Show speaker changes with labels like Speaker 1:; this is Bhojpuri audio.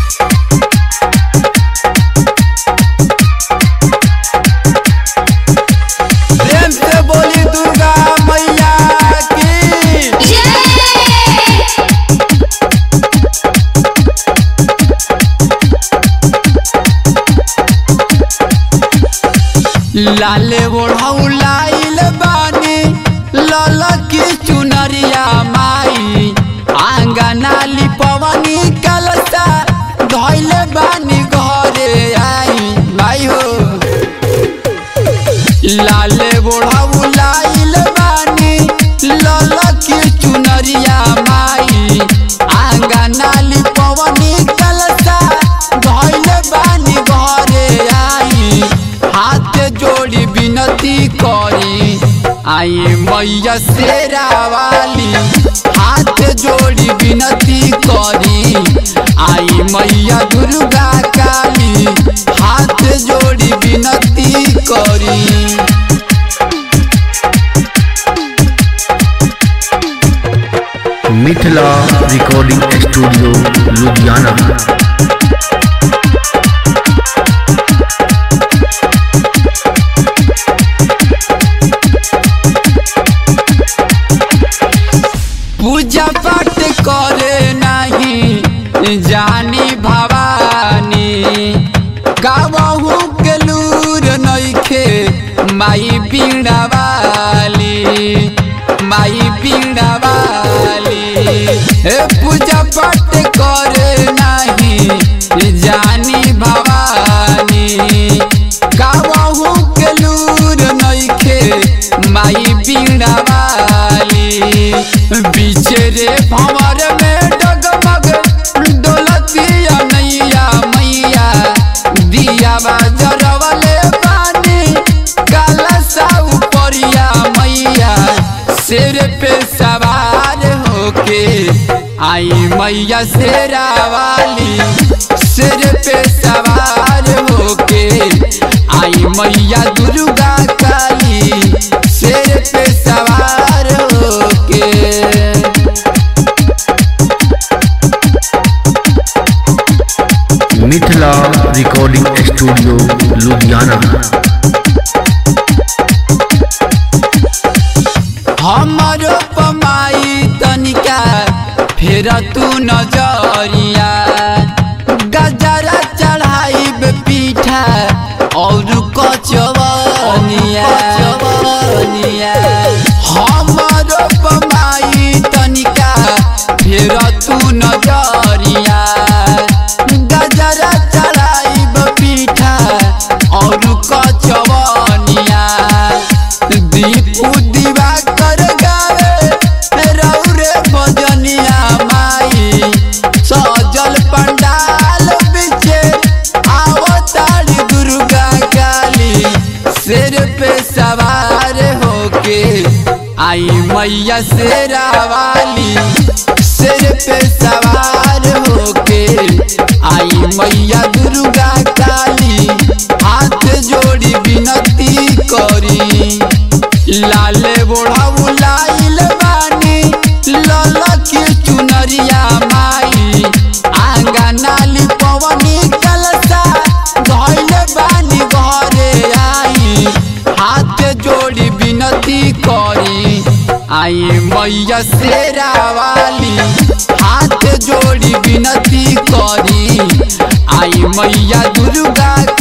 Speaker 1: प्रेम से बोली दुर्गा मैया की लाले ओढ़ऊ लाइल बानी लल की चुनरिया माई आंगना लिपवनी कलसा धैले बानी घरे आई माई हो लाले ओढ़ऊ लाइल बानी लल की चुनरिया माई आंगना लिपवनी कलसा धैले बानी घरे आई हाथ जोड़ी विनती करी आई मैया शेरा वाली हाथ जोड़ी विनती करी आई मैया दुर्गा काली हाथ जोड़ी विनती करी
Speaker 2: मिथिला रिकॉर्डिंग स्टूडियो लुधियाना
Speaker 1: पूजा पाठ करे नहीं जानी भवानी गावहू के लूर नइखे माई पीड़ा वाली माई पीड़ा वाली ए पूजा पाठ करे नहीं जानी भवानी गावहू के लूर नइखे माई पीड़ा वाली बिचरे भंवर में डगमग डोलतिया नैया मैया दिया जरवले पानी काला सा उपरिया मैया सिर पे सवार होके आई मैया शेरा वाली सिर पे सवार होके आई मैया दुर्गा काली सिर पे सवार होके
Speaker 2: मिथिला रिकॉर्डिंग स्टूडियो लुधियाना
Speaker 1: हमरो पमाई तनिका फेर तू नजरिया गजरा चढ़ाइब पीठा और कचवनिया हमरो पमाई तनिका फेर तू नजरिया गजरा चढ़ाइब पीठा और कचवनिया दीपू दिवाकर गावे रौरे भजनिया माई सजल पंडाल बिचे आवतारी दुर्गा काली सिर पे सवार होके आई मैया शेरा वाली सिर पे सवार होके आई मैया दुर्गा काली हाथ जोड़ी विनती करी लाले बोढ़ाऊ लाइल बानी लल की चुनरिया माई आंगना लिपवनी कलसा धैले बानी घरे आई हाथ जोड़ी विनती करी आई मैया शेरा वाली हाथ जोड़ी विनती करी आई मैया दुर्गा